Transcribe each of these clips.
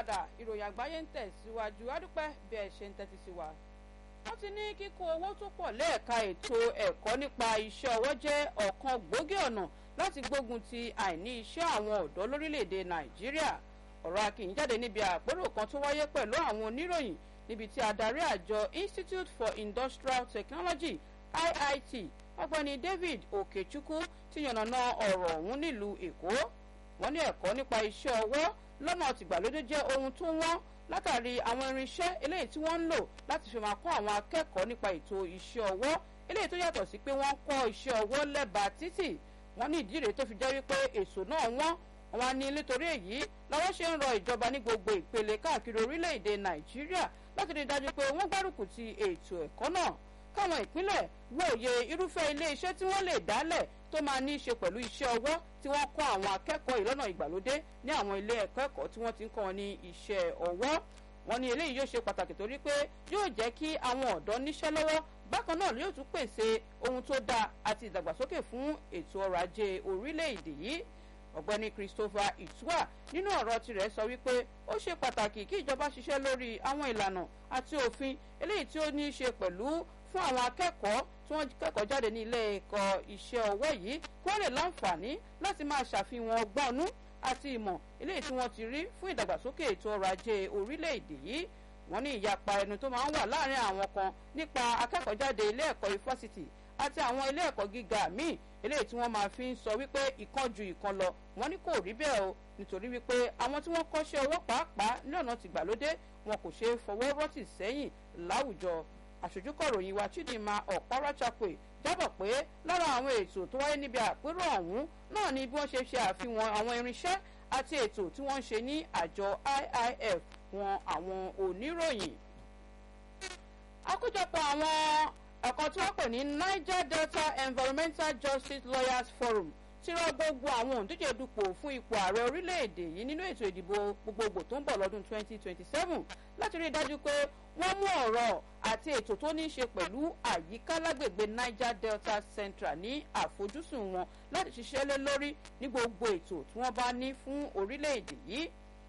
padà ìròyìn àgbáyé ń tẹ̀síwájú adúpẹ́ bí ẹ ṣe ń tẹ́tí sí wa. wọ́n ti ní kíkó owó tó pọ̀ lẹ́ẹ̀ka ètò ẹ̀kọ́ nípa iṣẹ́ ọwọ́ jẹ́ ọ̀kan gbòógì ọ̀nà láti gbógun ti àìní iṣẹ́ àwọn ọ̀dọ́ lórílẹ̀‐èdè nàìjíríà ọ̀rọ̀ akínyìn jáde níbi àpérò kan tó wáyé pẹ̀lú àwọn oníròyìn níbi tí adarí àjọ institute for industrial technology iit ọ̀gbẹ́ni david okechukwu ti yànnàná ọ̀rọ̀ ọ̀hún nílùú èkó wọ́n ní ẹ̀kọ́ nípa iṣẹ́ ọwọ́ lọ́nà tìgbàlódé jẹ́ ohun tó wọ́n látàrí àwọn irinṣẹ́ eléyìí tí wọ́n ń lò láti fi máa kọ́ àwọn akẹ́kọ̀ọ́ nípa ètò iṣẹ́ ọwọ́ eléyìí tó yàtọ̀ sí pé wọ́n kọ́ iṣẹ́ ọwọ́ lẹ́bàá títì wọ́n ní ìdí rèé tó fi jẹ́ wípé èso náà wọ́n wọn á ní nítorí èyí làwọn ṣe ń rọ ìjọba ní gbogbo ìpele káàkiri orílẹ̀-èdè nàìjíríà láti rí i dájú pé wọ́n gbárùkù ti ètò ẹ̀kọ́ náà káwọn ìpínlẹ̀ wòye irúfẹ́ ilé iṣẹ́ tí wọ́n lè dálẹ̀ tó máa ní í ṣe pẹ̀lú iṣẹ́ ọwọ́ tí wọ́n kọ́ àwọn akẹ́kọ̀ọ́ ìlọ́nà ìgbàlódé ní àwọn ilé ẹ̀kọ́ ẹ̀kọ́ tí wọ́n ti ń kọ́ wọn ní iṣẹ́ ọwọ́ wọn ní eléyìí yóò ṣe pàtàkì torí pé yóò jẹ́ kí àwọn ọ̀dọ́ níṣẹ́ lọ́wọ́ bákan náà yóò tún pèsè ohun tó dáa àti ìdàgbàsókè fún ètò ọrọ̀ ajé orílẹ̀-èdè yìí ọ̀gbẹ́ni christopher itua nínú ọ̀rọ̀ tirẹ̀ sọ wípé ó ṣe pàtàkì kí ìjọba ṣiṣẹ́ lórí àwọn ìlànà àti òfin eléyìí tí ó ní í ṣe pẹ̀lú fún àwọn akẹ́kọ̀ọ́ tí wọ́n kẹ́kọ̀ọ́ jáde ní ilé ẹ̀kọ́ iṣẹ́ ọwọ́ yìí kí wọ́n lè láǹfààní láti máa ṣàfihàn ọgbọ́nú àti ìmọ̀ eléyìí tí wọ́n ti rí fún ìdàgbàsókè ètò ọrọ̀ ajé orílẹ̀-èdè yìí wọ́n ní ìyapa ẹnu tó máa ń wà láàrin àwọn kan nípa akẹ́kọ̀ọ́ jáde ilé ẹ̀kọ́ yunifásitì àti àwọn ilé ẹ̀kọ́ gíga míì eléyìí tí wọ́n máa fi ń sọ wípé ìkan ju ìkan lọ wọ́n ní kò rí bẹ́ẹ̀ o nítorí wípé àwọn tí wọ́n kọ́ṣẹ́ ọwọ́ pàápàá ní ọ̀nà tìgbàlódé wọn kò ṣeé fọwọ́ rọ́tì sẹ́yìn láwùjọ àṣojúkọ̀ròyìn wa chidinma ọ̀páráchapè jábọ̀ pé lára àwọn ètò tó wáyé níbi àpérò ọ̀hún náà ni bí wọ́n ṣe ṣe àfihàn àwọn irinṣẹ́ àti ètò tí wọ́n ń ṣe ní àjọ iif wọn àwọn oníròyìn. àkójọpọ̀ àwọn ẹ̀kọ́ tí wọ́n pè ní niger delta environmental justice lawyers forum ti rọ gbogbo àwọn òǹdíje dupò fún ipò ààrẹ orílẹ̀-èdè yìí nínú ètò ìdìbò gbogbogbò tó ń bọ̀ lọ́dún 2027 láti rí i dájú pé wọ́n mú ọ̀rọ̀ àti ètò tó ní í ṣe pẹ̀lú àyíká lágbègbè niger delta central ní àfojúsùn wọn láti ṣiṣẹ́ lé lórí ní gbogbo ètò tí wọ́n bá ní fún orílẹ̀-èdè yìí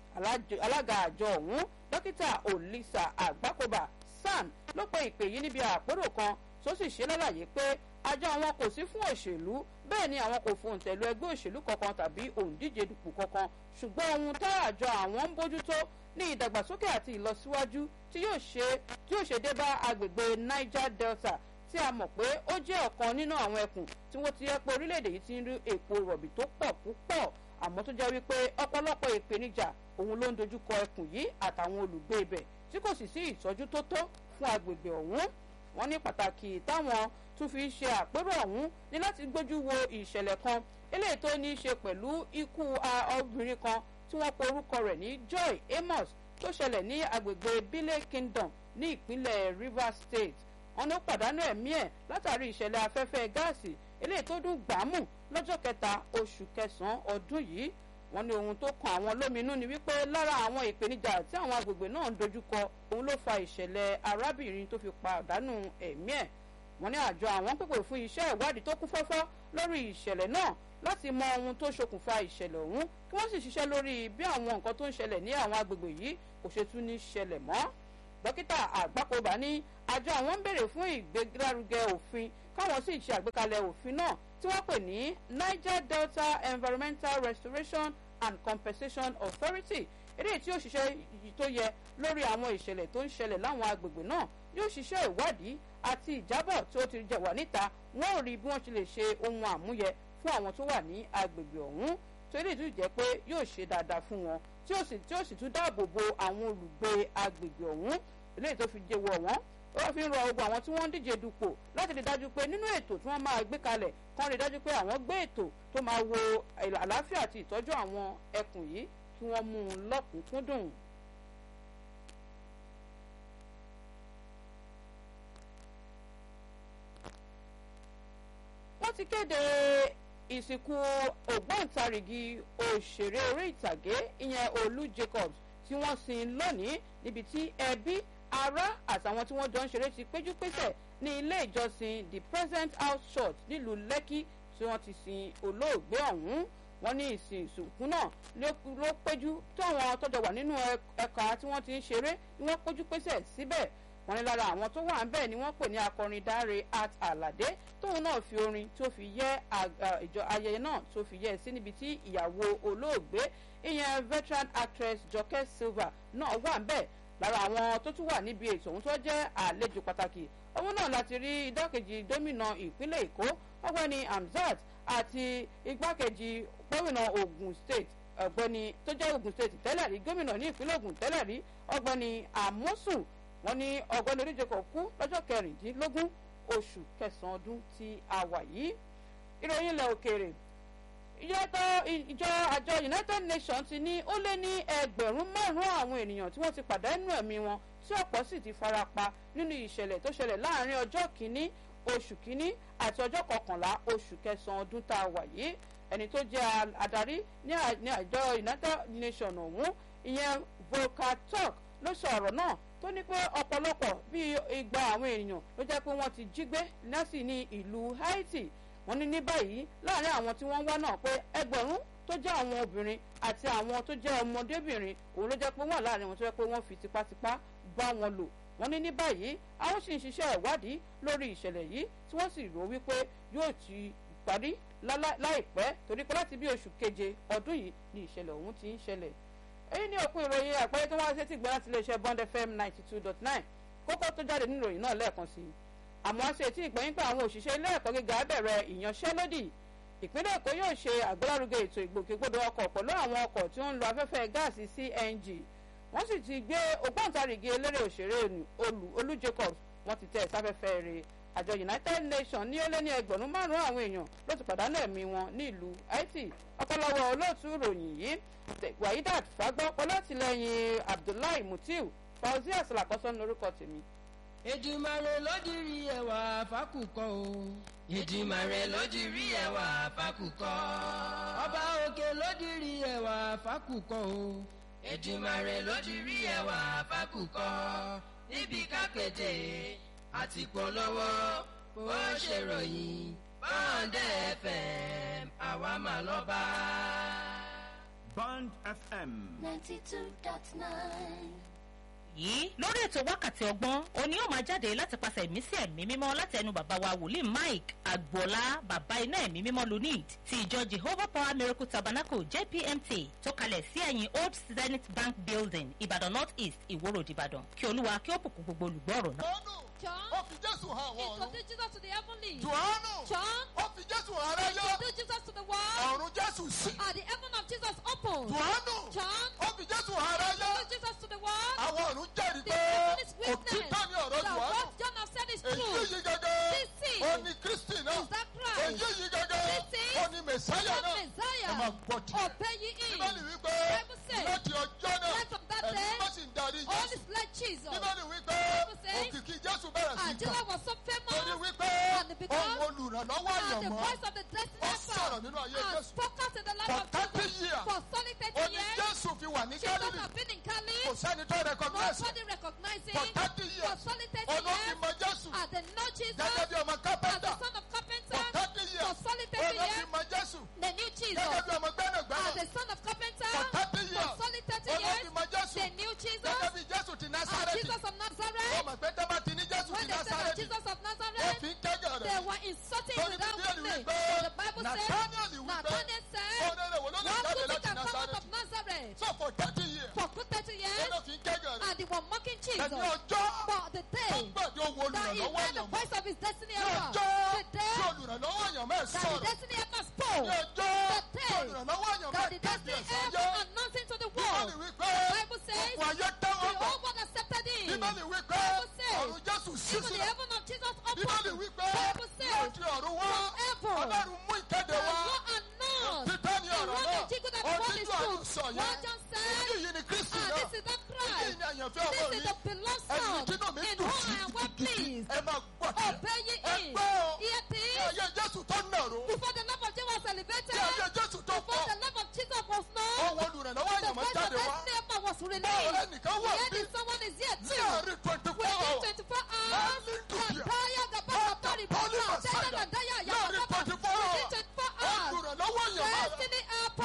alága àjọ ọ̀hún dókítà olisa àgbákòbá san ló pe ìpè yìí níbi àpérò kan tó sì ṣe lálàyé pé àjọ àwọn kò sí fún òṣèlú bẹ́ẹ̀ ni àwọn kò fohùn tẹ̀lú ẹgbẹ́ òṣèlú kankan tàbí òǹdíje dupò kankan ṣùgbọ́n ohun tá àjọ àwọn ń bójútó ní ìdàgbàsókè àti ìlọsíwájú tí yóò ṣe tí yóò ṣe dé bá agbègbè niger delta tí a mọ̀ pé ó jẹ́ ọ̀kan nínú àwọn ẹkùn tí wọ́n ti yẹ pé orílẹ̀-èdè yìí ti ń rí èpo rọ̀bì tó pọ̀ púpọ̀ àmọ́ tó jẹ́ wípé ọ̀pọ̀lọpọ̀ ìpèníjà òun ló ń dojúkọ ẹkùn yìí àtàwọn olùgbé ibẹ̀ tí kò sì sí ìtọ́jú tó tó fún agbègbè ọ̀hún wọ́n ní pàtàkì táwọn tún fi ṣe àpérò ọ̀hún ní láti gbójú wo ìṣẹ̀lẹ̀ kan eléyìí tó ní í ṣe pẹ̀lú ikú obìnrin kan tí wọ́n pe orúkọ rẹ̀ ní joy amos tó ṣẹlẹ̀ ní agbègbè bile kingdom ní ìpínlẹ̀ rivers state wọn ló pàdánù ẹ̀mí ẹ̀ látàrí ìṣẹ̀lẹ̀ afẹ́fẹ́ gáàsì eléyìí tó dún gbàmù lọ́jọ́ kẹta oṣù kẹsàn-án ọdún yìí wọ́n ní ohun tó kan àwọn lóminú ni wípé lára àwọn ìpèníjà tí àwọn agbègbè náà ń dojúkọ òun ló fa ìṣẹ̀lẹ̀ arábìnrin tó fi pàdánù ẹ̀mí ẹ̀ wọ́n ní àjọ àwọn pèpè fún iṣẹ́ ìwádìí tó kún fọ́fọ́ lórí ìṣẹ̀lẹ̀ náà láti mọ ohun tó ṣokùnfà ìṣẹ̀lẹ̀ ọ̀hún kí wọ́n sì ṣiṣẹ́ lórí bí àwọn nǹkan tó ń ṣẹlẹ̀ ní àwọn agbègbè yìí kò ṣe tún ní ṣẹlẹ̀ mọ́ dókítà àgbákòbá ní àjọ àwọn ń béèrè fún ìgbélárugẹ òfin káwọn sì ṣe àgbékalẹ̀ òfin náà tí wọ́n pè ní niger delta environmental restoration and compensation authority eléyìí tí yóò ṣiṣẹ́ tó yẹ lórí àwọn ìṣẹ̀lẹ̀ tó ń ṣẹlẹ̀ láwọn agbègbè náà yóò ṣiṣẹ́ ìwádìí àti ìjábọ̀ tí ó ti jẹ wà níta wọ́n ò rí bí wọ́n ṣe lè ṣe ohun àmúyẹ fún àwọn tó wà ní agbègbè ọ̀hún tó lè tún jẹ́ pé yóò ṣe dáadáa fún wọn tí ó sì tí ó sì tún dáàbò bo àwọn olùgbé agbègbè ọ̀hún eléyìí tó fi jẹ wọ̀ wọ́n ó fi ń rọ ogun àwọn tí wọ́n ń díje dupò láti rí dájú pé nínú ètò tí wọ́n máa gbé kalẹ̀ kán rí dájú pé àwọn gbé ètò tó máa wo àlàáfíà àti ìtọ́jú àwọn ẹkùn yìí kí wọ́n mú un lọ́kùnkúndùn. wọ́n ti kéde ìsìnkú ògbóǹtarìgì òṣèré orí ìtàgé ìyẹn olú jacobs tí wọ́n sin lónìí níbi tí ẹbí ará àtàwọn tí wọ́n jọ ń ṣeré ti péjú pésẹ̀ ní ilé ìjọsìn the present house church nílùú lẹ́kì tí wọ́n ti sin olóògbé ọ̀hún wọ́n ní ìsìn ìsìnkú náà ló péjú tí àwọn tọ́jọ wà nínú ẹ̀ka tí wọ́n ti ń ṣeré ni wọ́n péjú pésẹ̀ síbẹ̀ wọ́n ní lára àwọn tó wà ń bẹ̀ ni wọ́n pè ní akọrin dáre art alade tóun náà fi orin tó fi yẹ ìjọ ayẹyẹ náà tó fi yẹ sí níbi tí ìyàwó olóògbé ìyẹn veteran actress jọkẹ́ silva náà wà ń bẹ̀ lára àwọn tó tún wà níbi ètò ohun tó jẹ́ àlejò pàtàkì owó náà láti rí igbákejì gómìnà ìpínlẹ̀ èkó ọgbẹ́ni hamzat àti igbákejì gómìnà ogun state ọgbẹ́ni tó jẹ́ ogun state tẹ́lẹ̀ rí gómìnà ní ìpínlẹ̀ ogun tẹ́lẹ̀ rí ọgbẹ́ni amosun wọn ní ọgbẹ́ni oníjẹkọ̀ kú lọ́jọ́ kẹrìndínlógún oṣù kẹsàn-án ọdún tí a wà yìí ìròyìn ilẹ̀ òkèèrè ìjọ àjọ united nations ti ní ó lé ní ẹgbẹ̀rún márùn-ún àwọn ènìyàn tí wọ́n ti pàdánù ẹ̀mí wọn tí ọ̀pọ̀ sì ti fara pa nínú ìṣẹ̀lẹ̀ tó ṣẹlẹ̀ láàrin ọjọ́ kìíní oṣù kìíní àti ọjọ́ kọkànlá oṣù kẹsàn-án ọdún tá a wà yìí ẹni tó jẹ́ adarí ní àjọ united nations ọ̀hún ìyẹn volker turk ló sọ ọ̀rọ̀ náà tó ní pé ọ̀pọ̀lọpọ̀ bíi igba àwọn ènìyàn ló jẹ́ pé wọ́n ti jí gbé lẹ́sì ní ìlú haiti wọ́n ní ní báyìí láàrin àwọn tí wọ́n wá náà pé ẹgbẹ̀rún tó jẹ́ àwọn obìnrin àti àwọn tó jẹ́ ọmọdébìnrin òun ló jẹ́ pé wọ́n láàrin wọn tó jẹ́ pé wọ́n fi tipátipá bá wọn lò wọ́n ní ní báyìí àwọn sì ń ṣiṣẹ́ ìwádìí lórí ìṣẹ̀lẹ̀ yìí tí wọ́n sì rò wípé yóò ti parí láìpẹ́ torí pé láti bí oṣù keje ọdún yìí ni ìṣẹ̀lẹ̀ ọ̀hún ti ń ṣẹlẹ̀ èyí ní òpin ìròyìn àpẹẹrẹ tó wá sétí gbẹ́ láti iléeṣẹ́ bond fm ninety two dot nine kókó tó jáde nínú ìròyìn náà lẹ́ẹ̀kan sí i àmọ́ ṣe tí ìgbẹ́yìn pé àwọn òṣìṣẹ́ ilé ẹ̀kọ́ gíga bẹ̀rẹ̀ ìyanṣẹ́lódì ìpínlẹ̀ èkó yóò ṣe àgbélárugẹ ètò ìgbòkègbodò ọkọ̀ pẹ̀lú àwọn ọkọ̀ tí ó ń lo afẹ́fẹ́ gáàsì cng wọ́n sì ti gbé ògbóǹtarìgì eléré òṣèré olú olú jacobs wọ́n ti tẹ̀ sáfẹ́fẹ́ rẹ̀ àjọ united nations ní ó lé ní ẹgbẹ̀rún márùn-ún àwọn èèyàn ló ti pàdánù ẹ̀mí wọn ní ìlú haiti ọpọlọwọ olóòtú ìròyìn yìí wahidat fagbọ́ pọlọ́tìlẹ́yìn abdullahi mutiu fauzi asalakọ́sọ́ ní orúkọ tèmi. èdùmàrè lódìrí ẹwà fákùkọ o. èdùmàrè lódìrí ẹwà fákùkọ. ọba òkè lódìrí ẹwà fákùkọ o. èdùmàrè lódìrí ẹwà fákùkọ. níbi kápẹ́tẹ̀ àti polówó bó ṣe ròyìn bọ́ǹdẹ̀ fm àwa mà lọ́ba. Bond FM. ninety two dot nine. yìí lórí ètò wákàtí ọgbọ́n òní yóò máa jáde láti pàṣẹ ìmísí ẹ̀mí mímọ́ láti ẹnu bàbá wa wòlíì mike agboola bàbá iná ẹ̀mí mímọ́ lunid ti ìjọ jehovah power miracle tabernacle jpmt tó kalẹ̀ sí ẹ̀yìn old zenith bank building ìbàdàn north east ìwòrò ìbàdàn kí olúwa kí ó bùkún gbogbo olùgbọ́ ọ̀rọ̀ náà. Jọ́nù John ó fi Jésù hàn àwọn ọ̀run. introduced Jesus to the heavenly. Jòhánù John ó fi Jésù hàn aráyé. introduced Jesus to the world. Ọ̀run Jésù sí. And the heaven of Jesus opened. Jòhánù John ó fi Jésù hàn aráyé. introduced Jesus to the world. Àwọn ọ̀run jẹ́rìí The pé heaven is witness òtítọ́ ni ọ̀rọ̀ that Jòhánù. what John has said is Èyí true. yìí gẹ́gẹ́ This is- ó ní Kristi náà. Is that Christ? Èyí yìí gẹ́gẹ́ This is ó ní Mèsáyà the náà. Messiah. Ẹ máa gbọ́ tiẹ̀. Obey ye him. Bíbélì wípé Bible says, láti ọjọ́ náà right from that ẹ̀mí day, má sì ń darí All Jésù. is like Jesus. Bíbélì wípé Bible says, òkìkí Jésù bẹ̀rẹ̀ sí And í Jesus kàn. was so famous. Torí wípé And because- ohun olùrànlọ́wọ́ And the àyànmọ́ voice of the destiny Ó helper sọ̀rọ̀ nínú ayé and Jésù. spoke out in the life For of 30 Jesus. years. For solid 30 ó ní years. Jésù fi wà ní Jesus Gálílì. has been in Cali. Kò sẹ́ni tó recognize ẹ̀. Nobody recognizing. For 30 For years. solid 30 Ọdún fi years. mọ Jésù. And they know Jesus Gẹ́gẹ́ bí ọmọ as kápẹ́ntà. the son of carpenter. For 30 years. For solid 30 Ọdún fi years. mọ Jésù. They knew Jesus Gẹ́gẹ́ bí ọmọ as gbẹ́nàgbẹ́nà. the son of carpenter. For 30 years. For solid 30 Ọdún years. fi mọ Jésù. They knew Jesus Gẹ́gẹ́ bí Jésù ti as Násárẹ́tì. Jesus of Ó Nazareth. mọ̀ pé tẹ́ bá ti ní Jésù When ti they said that Násárẹ́tì. Jesus of Ó Nazareth, fi ń kẹ́gàn they rẹ̀. were insulting Torí without Bíbélì name. wípé But the Bible says, Nathaniel wípé Nathaniel said, ọ̀rẹ́ rẹ̀ wò ló lè What jáde good láti can come out Násárẹ́tì. of Nazareth? So for 30 years. For good 30 years, Ó ló fi ń kẹ́gàn rẹ̀. and they were mocking Jesus. Ẹni ọjọ́ For the tó day gbàdé owó that he olùrànlọ́wọ́ heard the àyànmọ́. voice of his destiny Ní helper, ọjọ́ the tí day olùrànlọ́wọ́ àyànmọ́ ẹ̀ that the sọ̀rọ̀. destiny helper Ní spoke, ọjọ́ the tí day olùrànlọ́wọ́ àyànmọ́ that ẹ̀ the kéde destiny ẹ̀sán helper yẹ́. announcing to the Bíbélì world. wípé Bible says, ọ̀pọ̀ ayé the tẹ́wọ́ gbà. whole world accepted him. Bíbélì wípé Bible says, ọ̀run Jésù sí Even the sílẹ̀. heaven of Jesus Bíbélì opened. wípé Bible says, láti ọ̀run wá Forever. Ọlọ́run mú ìkéde And wá. what announced Títẹ́ ní the ọ̀rọ̀ one náà. that Jesus that the Ohun world tí is Jòhánù true. sọ yẹn. What John said, Èyí yìí ni Kristi and náà. this is not Èyí Christ. ni àyànfẹ́ ọmọ This mi. is the beloved Ẹni son tí inú mi in dùn whom sí I am well gidigidi. pleased. Ẹ máa gbọ́ tiẹ̀. Obey ye Ẹ him. gbọ́ o. Hear Ní this. ayé Jésù tó nàró. Before the love of Jesus was elevated, Ní ayé Jésù tó before pọ̀. the love of Jesus was known, Ọwọ́ olùrànlọ́wọ́ the àyànmọ́ voice of jáde wá. destiny helper was Báwo released. ẹnìkan wà Yet bí? if someone is here Ní too. àárín twenty four Within hours. 24 hours, Hallelujah. Kaya Gaba Gabari Holy Baba, Messiah. Daya Daya Láàrin Yababa, 24 hours. within 24 hours, Olùrànlọ́wọ́ àyànmọ́ rẹ̀. destiny helper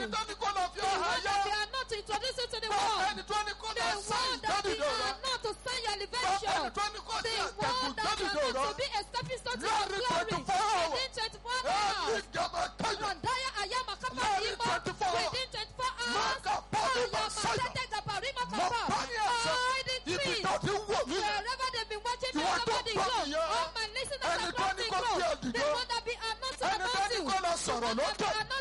ẹni tó ní kó lọ fi The ọ̀hà one yá. that they are not to introduce you to the Bọ́ world. ẹni tó ní kó The lọ sáyìn one that they lódìdó rẹ. are not to sign your Bọ́ elevation. ẹni tó ní kó The sí one àtẹ̀kùn that are lódìdó not to rẹ. be a stepping stone to your Láàrin glory. 24 hours. Within 24 Ẹni hours. ìjọba kẹ́yọ̀. Randaya Ayama Kapa Láàrin Imo. 24 hours. Within 24 hours. Maka Pọ́ọ̀lù Ayama Màsáyà. Tete Gabarima Mo Kapa. bá ní àṣẹ. All the Ibi trees. tó ti ń wò mí. Wherever they've been watching me Ìwọ all tó over the gbọ́ globe. nìyẹn. All my listeners Ẹni tó across ní the kó fi globe. òdìdó. The one that be are not to Ẹni tó announce ní you. kó lọ sọ̀rọ̀ The one that lókè. be are not